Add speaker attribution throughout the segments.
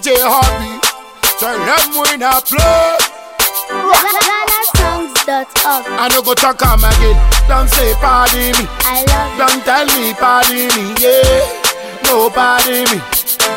Speaker 1: DJ Hobby. Tell them we not play.
Speaker 2: GhanaSongs.org.
Speaker 1: I no go talk am again. Don't say pardon me.
Speaker 2: I love you.
Speaker 1: Don't tell me pardon me. Yeah. No pardon me.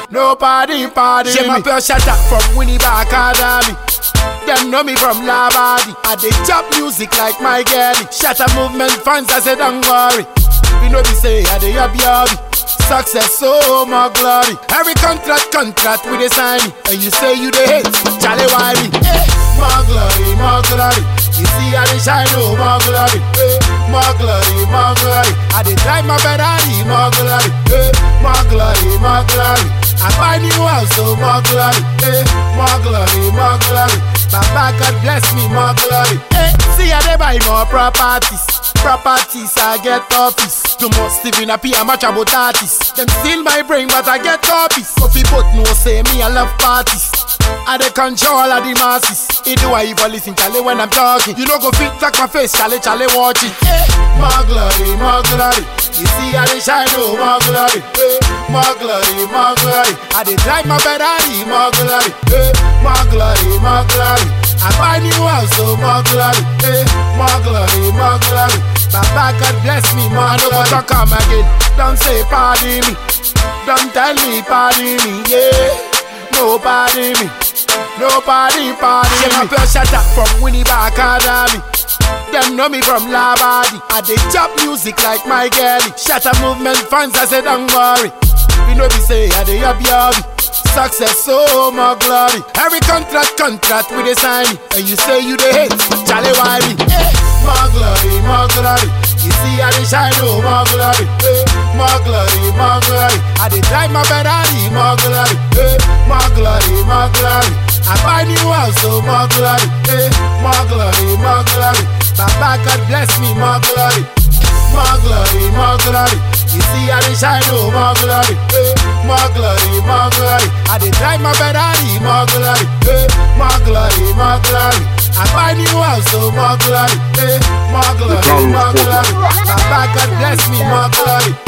Speaker 1: Nobody pardon me. my pure shut up from Winnipeg Academy. Them know me from Labadi. I dey chop music like my girlie. Shatter movement fans, I say don't worry. We know we say I dey happy happy. Success, so more glory. Every contract, contract with a sign. And you say you the hate, Charlie Wiley. Eh, More glory, more glory. You see I dey shine, oh more glory. Eh, More glory, more glory. I dey drive my Ferrari, more glory. Eh, More glory, more glory. I buy new house, so more glory. Eh, More glory, more glory. Baba God bless me, more glory. Eh, see I dey buy more properties. Properties, I get office. Too much Stephen P, I'm much about artists. Them steal my brain, but I get copies. So people know say me, I love parties. I dey control all of the masses. It do I even listen, Charlie, when I'm talking. You know go fit like my face, Charlie, Charlie, watch it. Eh, more glory, more glory. You see I dey shine, oh, more glory. Eh, more glory, more glory. I dey drive my Ferrari, more glory. Eh, more glory, more glory. I buy new house, so more glory. Eh, more glory, more glory. Baba God bless me, more I no go talk am again. Don't say pardon me. Don't tell me pardon me, yeah. Nobody me. Nobody pardon me. my pure shut up from Winnipeg Academy. Them know me from Labadi. I dey chop music like my girlie. Shatter movement fans, I say don't worry. We know we say I dey happy happy. Success, so more glory. Every contract, contract with a sign. And you say you the hate, Charlie Wiley. Eh, More glory, more glory. You see I dey shine, oh more glory. Eh, More glory, more glory. I dey drive my Ferrari, more glory. Eh, More glory, more glory. I buy new house, so more glory. Eh, More glory, more glory. Baba God bless me, more glory. More glory, more glory. You see I dey shine, oh more glory. Eh, More glory, more glory. I dey drive my Ferrari, more glory. Eh, More glory, more glory. I buy new house, so more glory. Eh, More glory, more glory. Baba God bless me, more glory.